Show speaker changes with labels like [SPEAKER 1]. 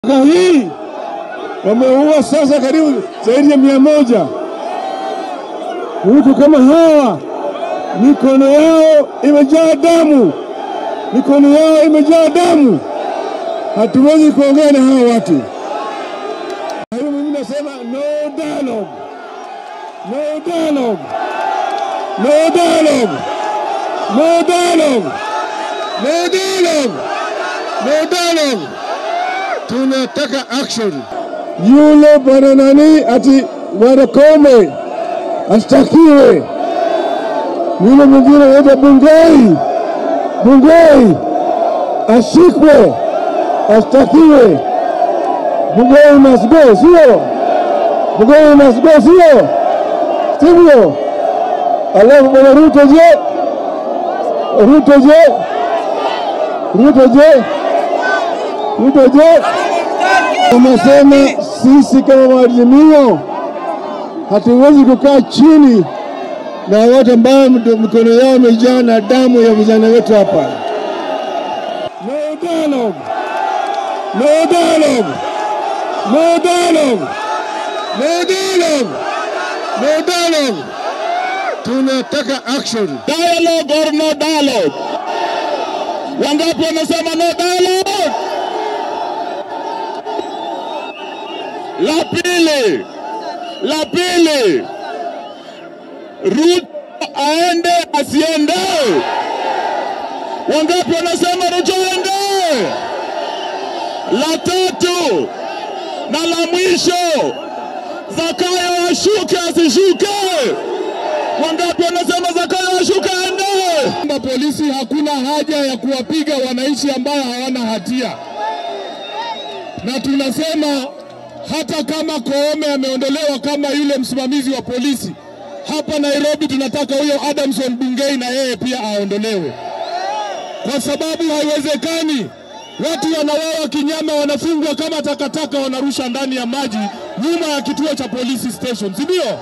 [SPEAKER 1] Mwaka hii wameua sasa karibu zaidi ya mia moja. Mtu kama hawa mikono yao imejaa damu, mikono yao imejaa damu. Hatuwezi kuongea na hawa watu. Kwa hiyo mimi nasema no dialogue, no dialogue, no dialogue, no dialogue, no dialogue, no dialogue. Tunataka action. Yule bwana nani ati bwana Kome ashtakiwe, yule mwingine anaitwa Bungei, Bungei ashikwe, ashtakiwe. Bungei must go, sio? Bungei must go, sio? Sivyo? Alafu bwana Ruto je? Ruto je? Ruto je? Ruto je? Umesema sisi kama maazimio hatuwezi kukaa chini na watu ambao mikono yao imejaa na damu ya vijana wetu hapa. No dialogue. No dialogue. No dialogue. No dialogue. No dialogue. Tunataka action.
[SPEAKER 2] Dialogue or no dialogue? Wangapi wamesema no dialogue? La pili, la pili, Ruto aende asiende? Wangapi wanasema Ruto aende? La tatu na la mwisho, Zakayo ashuke asishuke? Wangapi wanasema Zakayo ashuke aende?
[SPEAKER 3] kwamba polisi hakuna haja ya kuwapiga wananchi ambao hawana hatia, na tunasema hata kama Koome ameondolewa kama yule msimamizi wa polisi hapa Nairobi, tunataka huyo Adamson Bungei na yeye pia aondolewe, kwa sababu haiwezekani watu wanauawa kinyama, wanafungwa kama takataka, wanarusha ndani ya maji nyuma ya kituo cha polisi station, si ndio?